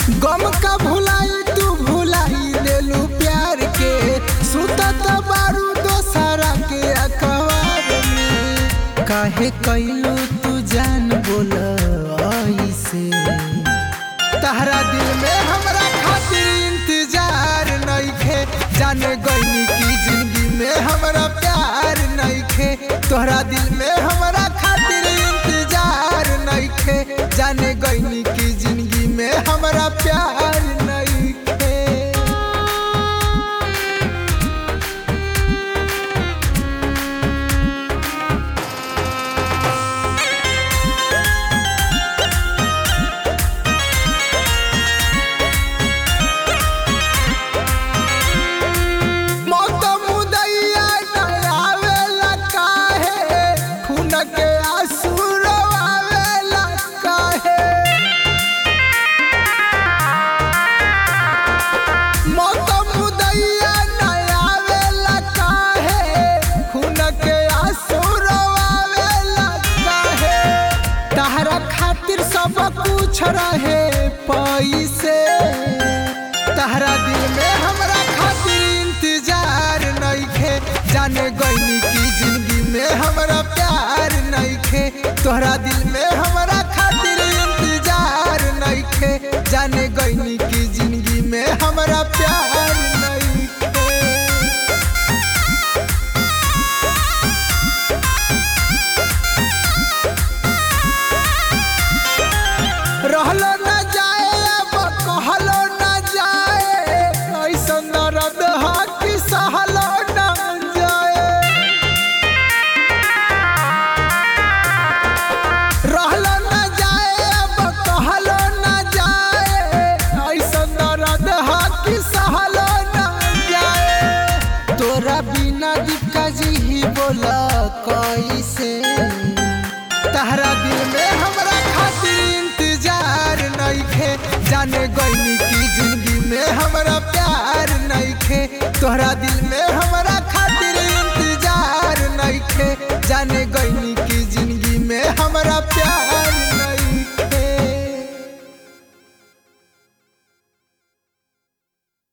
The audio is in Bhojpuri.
गम का भुलाई तू भुलाई देलू प्यार के सुतत बारू दोसरा के अखबार में काहे कैलू तू जान बोल ऐसे तहरा दिल में हमरा खातिर इंतजार नइखे जाने गईनी की जिंदगी में हमरा प्यार नइखे तोहरा दिल में हमरा खातिर इंतजार नइखे जाने गईनी की जिंदगी में हमरा प्यार नइखे मौत मुदैया न आवेला काहे खून के आंसू रोआवेला काहे मौत मुदैया न आवेला काहे खून के आंसू रोआवेला काहे तहरा खातिर सब कुछ रहे पैसे तहरा दिल में हमरा खातिर इंतजार नइखे जाने गईनी की जिंदगी में हमरा प्यार नइखे तोहरा दिल में हमरा खातिर इंतजार नइखे जाने गईनी की जिंदगी में हमरा प्यार नइखे रहलो न जाए अब कहलो न जाए ऐसन दर्द हा कि सहलो न जाए रहलो न जाए अब कहलो न जाए ऐसन दर्द हा कि सहलो न जाए तोरा बिना दिक्का जी ही बोला कैसे तहरा दिल में हमरा खातिर इंतजार नइखे जाने गईनी की जिंदगी में हमरा प्यार नइखे तोहरा दिल में हमरा खातिर इंतजार नइखे जाने गईनी